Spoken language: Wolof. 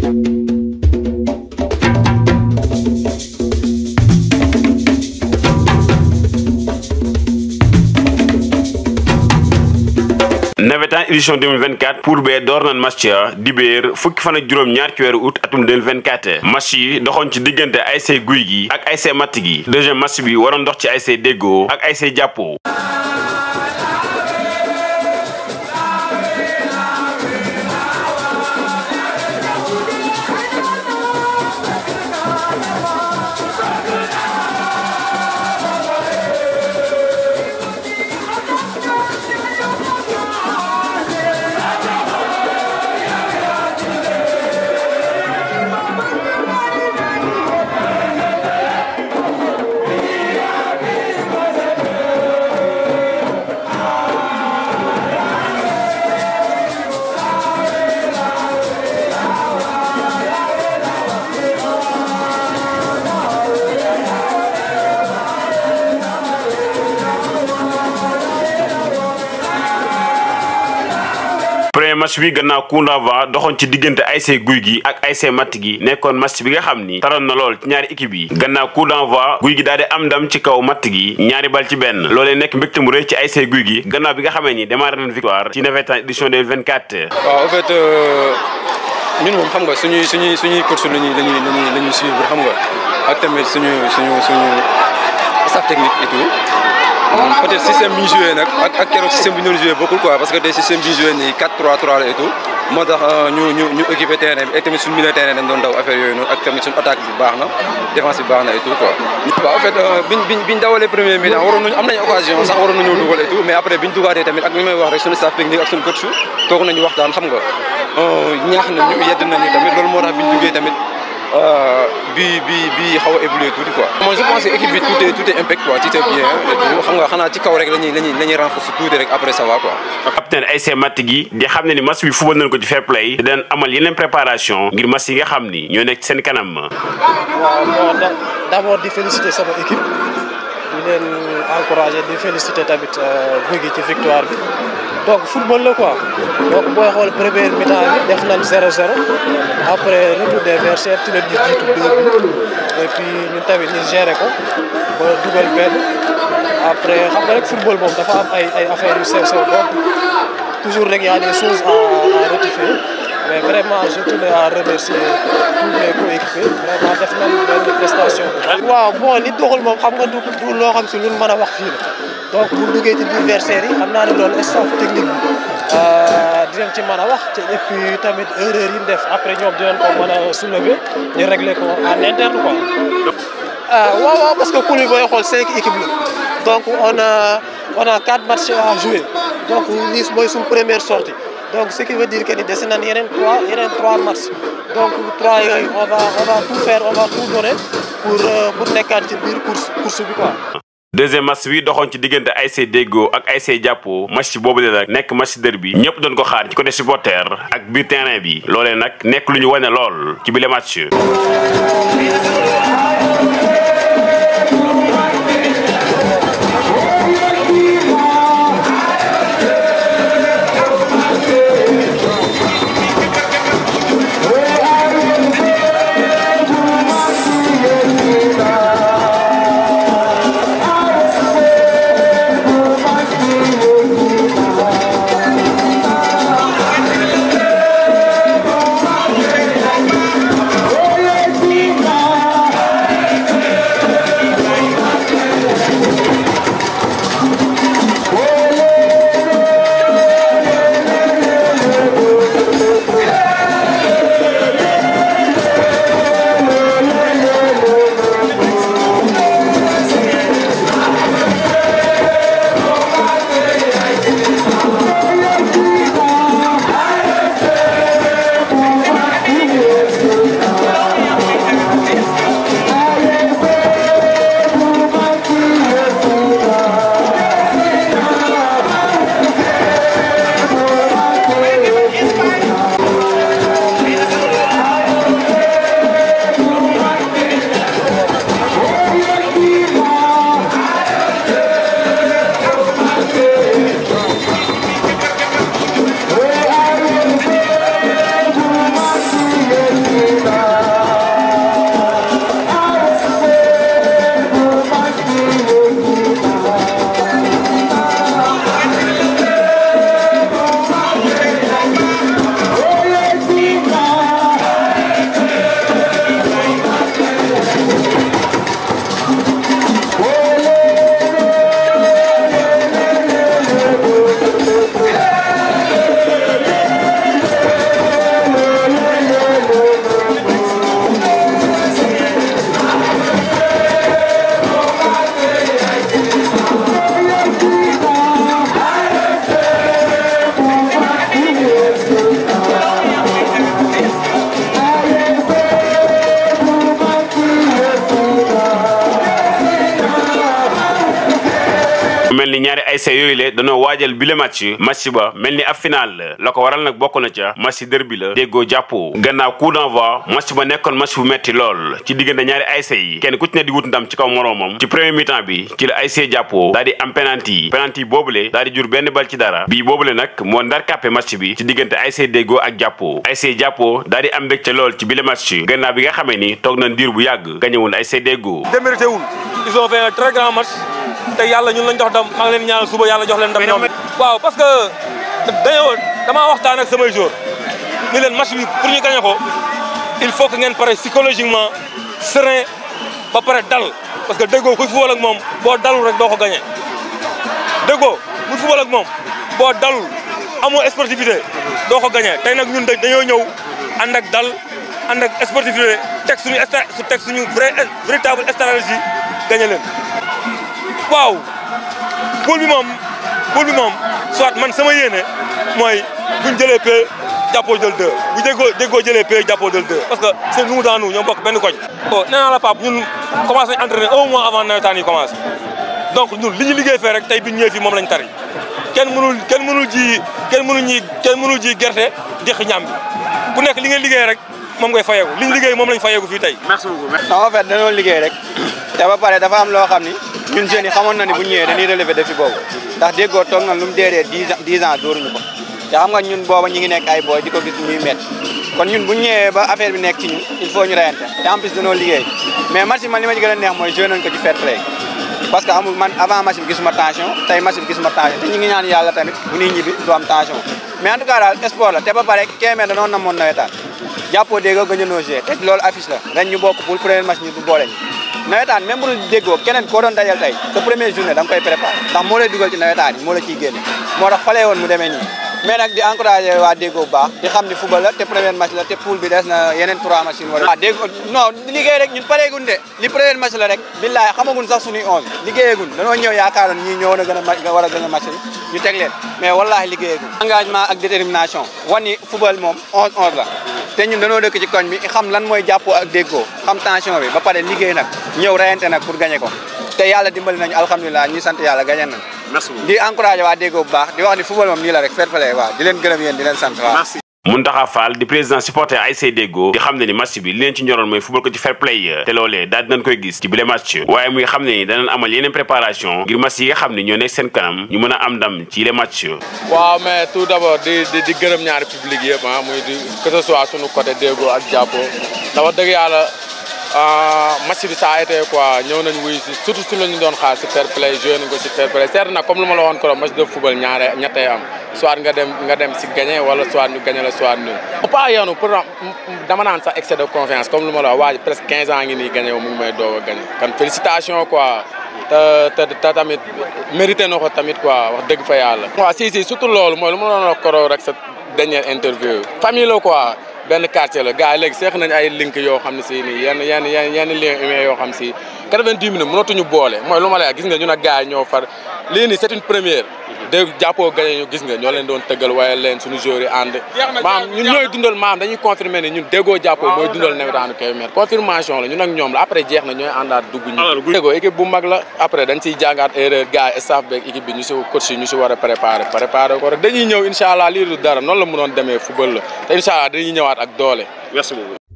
nawetaan édition 2024 pour bee door nañ match ya dibéer fukki fan ak juróom ñaar ci weeru août atum 2024 match yi doxoon ci diggante ASC Guy gi ak ASC Matt gi deuxième match bi waroon dox ci ASC Déggo ak ASC Jàppo premier match bi gannaaw coup d'envoi doxoon ci diggante ASC Guy gi ak ASC Matt gi nekkoon match bi nga xam ni taroon na lool ci ñaari équipe yi gannaaw coup d'envoi Guy gi daal di am ndam ci kaw Matt gi ñaari bal ci benn loolee nekk mbégte mu rëy ci ASC Guy gi gannaaw bi nga xamee ni démarré nañ victoire ci navétane édition 2024 waaw en fait ñun moom xam nga suñuy suñuy suñuy course la ñuy la ñuy la ñuy la ñuy suivre xam nga ak tamit suñu suñu suñu staff technique et tout peut-être système bi ñu joué nag ak ak keroog système bi ñu doon joué bokkul quoi parce que tey système bi ñu joué nii 4-3-3 la et tout moo tax ñu ñu ñu équipé terrain bi et tamit suñu milieu terrain dañ doon daw affaire yooyu noonu ak tamit suñu attaque bi baax na défense bi baax na et tout quoi. waaw en fait biñ biñ biñ dawalee premier mi-temps waroon nañu am nañu occasion sax waroon nañoo dugal et tout mais après biñ dugaatee tamit ak li may wax rek suñu staff technique ak suñu coach toog nañu waxtaan xam nga ñaax nañu yedd nañu tamit loolu moo tax biñ duggee tamit. bi bi bi xaw a évolué tuuti quoi. moi je pense que équipe bi tout est tout est impact quoi tout est bien xam nga xanaa ci kaw rek la ñuy la ñuy la ñuy renforcer tuuti rek après ça va quoi. capitaine ASC Matt gi di xam ne ni match bi fubal nañ ko ci fair play di leen amal yeneen préparation ngir match yi nga xam ni ñoo nekk seen kanam. waaw bon d'abord di féliciter sama équipe di leen encourager di féliciter tamit Guy gi ci victoire bi. donc football la quoi donc booy xool première mi-temps bi def nañ 0-0 après retour des vestiaires ci la ñu jiitu deux buts et puis ñun tamit ñu géré ko ba dugal benn après xam nga rek football moom dafa am ay ay affaires yu sew sew donc toujours rek y a des choses à à rectifier mais vraiment je tenais à remercier tous mes coéquipiers vraiment def nañ benn prestation. waaw bon li doxul moom xam nga du du loo xam si lu mën a wax fii la. donc bu duggee ci biir versaire yi xam naa ne loolu staff technique bi dinañ ci mën a wax te et puis tamit erreur yi ñu def après ñoom dinañ ko mën a soulever ñu régler ko en interne quoi. waaw waaw parce que poule bi booy xool cinq équipes la donc on a on a quatre matchs à jouer donc lii mooy suñ première sortie donc ce qui veut dire que ni dese nañ yeneen trois yeneen trois matchs donc trois yooyu on va on va tout faire on va tout donner pour pour nekkaat ci biir course course bi quoi. deuxième match bi doxoon ci diggante ASC Déggo ak ASC Jàppo match boobu la nag nekk match derby bi ñëpp doon ko xaar ci côté supporter ak biir terrain bi loolee nag nekk lu ñu wane lool ci bile match. ni ñaari ASC yooyu le dañoo waajal bile match match ba mel ni ab final la la ko waral nag bokk na ca match derby la déggoo jàppoo gannaaw coup d'envoi match ba nekkoon match bu metti lool ci diggante ñaari ASC yi kenn ku ci ne di wut ndam ci kaw moroomam ci premier mi-temps bi ci la ASC jàppoo daal di am penalty penalty boobule daal di jur benn bal ci dara bii boobule nag moo ndar kàppe match bi ci diggante ASC déggoo ak jàppoo ASC jàppoo daal di am mbégte lool ci bile match gannaaw bi nga xamee ni toog na ndiir bu yàgg gañewul ASC déggoo démérité wul ils ont fait un très grand match te yàlla ñun lañ jox ndam maa ngi leen ñaanal suba yàlla jox leen ndam ñoom waaw parce que dañoo damaa waxtaan ak samay joueurs ni leen match bi pour ñu gagné ko il faut que ngeen pare psychologiquement serein ba pare dal parce que déggoo kuy football ak moom boo dalul rek doo ko gagné déggoo kuy football ak moom boo dalul amoo sportivité doo ko gagné tey nag ñun dañoo ñëw ànd ak dal ànd ak sportivité teg suñu sta teg suñu vrai véritable stratégie gagné leen waaw poule bi moom poule bi moom soit man sama yéene mooy buñ jëlee pay jàppoo jël deux bu déggoo déggoo jëlee pay jàppoo jël deux parce que c'est nous dans nous ñoo bokk benn koñ bon nee naa la Pape ñun commencé nañ entraîner un mois avant nawetaan yi commencé donc ñun li ñu liggéey fee rek tey bi ñëwee fii moom lañ tari kenn mënul kenn mënul ji kenn mënul ñi kenn mënul ji gerte deqi ñaam bi ku nekk li ngeen liggéey rek moom ngay fayeeku li ñu liggéey moom lañ fayeeku fii tey merci beaucoup non en fait dañoo liggéey rek te ba pare dafa am loo xam ni ñun jeunes yi xamoon na ni bu ñëwee dañuy relever défi boobu ndax déggoo toog na lu mu dee dee dix ans dix ans dóoruñu ko te xam nga ñun booba ñu ngi nekk ay booy di ko gis muy métti kon ñun bu ñu ñëwee ba affaire bi nekk ci ñun il faut ñu reyante te en plus dañoo liggéey mais match bi man li ma ci gën a neex mooy joué nañ ko ci fair play parce que amul man avant match bi gisuma tension tey match bi gisuma tension te ñu ngi ñaan yàlla tamit bu ñuy ñibbi du am tension mais en tout cas daal sport la te ba pare Kébémer danoon namoon nawetaan jàppoo déggoo gën a nogé te loolu affiche la ren ñu bokk pour premier match ñu du boole ñu nawetaan même bu dul déggoo keneen koo doon dajal tey sa première journée da nga koy préparé ndax moo lay dugal ci nawetaan yi moo la ciy génne moo tax falee woon mu demee nii mais nag di encouragé waa déggoo bu baax di xam ni football la te premier match la te poule bi des na yeneen trois match yu war a waaw déggoo non liggéey rek ñun pareegun de li premier match la rek billaay xamagun sax suñuy onze liggéeyagun dañoo ñëw yaakaaroon ñii ñoo war a gën a ma war a gën a match ñu teg leen mais wallaahi liggéeyagun engagement ak détermination wan ni football moom onze onze la te ñun dañoo dëkk ci koñ bi xam lan mooy jàppoo ak déggoo xam tension bi ba pare liggéey nag ñëw rayante nag pour gagné ko te yàlla dimbali nañu alhamdulilah ñuy sant yàlla gagné nañ merci beaucoup di encouragé waa déggoo bu baax di wax ni football moom nii la rek fair play waaw di leen gërëm yéen di leen sant waaw merci Mountakha Fall di président supporter ASC Deggo di xam ne ni match bi li leen ci ñoroon mooy football ko ci fair play te loolee daal dinañ koy gis ci bile match waaye muy xam ne ni danañ amal yeneen préparation ngir match yi nga xam ne ñoo nekk seen kanam ñu mën a am ndam ci les match waaw mais tout d'abord di di di gërëm ñaari public yëpp ah muy di que ce soit sunu côté Deggo ak Jàppo dafa dëgg yàlla match bi ça a été quoi ñëw nañ wuy si surtout si la ñu doon xaar si fair play joué nañ ko si fair play certes nag comme lu ma la waxoon ko match de football ñaare ñettee am soit nga dem nga dem si gagné wala soit ñu gagné la soit nul pas yoonu pour dama naan sax excès de confiance comme lu ma la wax waa ji presque 15 ans ngi nii gagné wu mu ngi may doog a gagné kan félicitation quoi te te te tamit mérité na ko tamit quoi wax dëgg fa yàlla. waaw si si surtout loolu mooy lu ma doon wax koro rek sa dernière interview famille la quoi. benn quartier la gars yi léegi seex nañ ay link yoo xam ne si nii yenn yenn yenn yenn lien humain yoo xam si 90 minutes mënatuñu boole mooy lu ma lay gis nga ñun ak gars yi ñoo far lii nii c'est une première dégg jàppoo gagné ñu gis nga ñoo leen doon tëggal waaye leen suñu joueurs yi ànd maam ñun ñooy dundal maam dañuy confirmer ne ñun déggoo jàppoo mooy dundal nawetaanu Kébémer confirmation la ñun ak ñoom la après jeex na ñooy àndaat dugg ñu déggoo équipe bu mag la après dañ siy jàngaat erreur gars yi staff beeg équipe bi ñu si coach yi ñu si war a préparer préparer ko rek dañuy ñëw incha allah lii du dara noonu la mënoon demee football la te incha allah dañuy ñëwaat ak doole merci beaucoup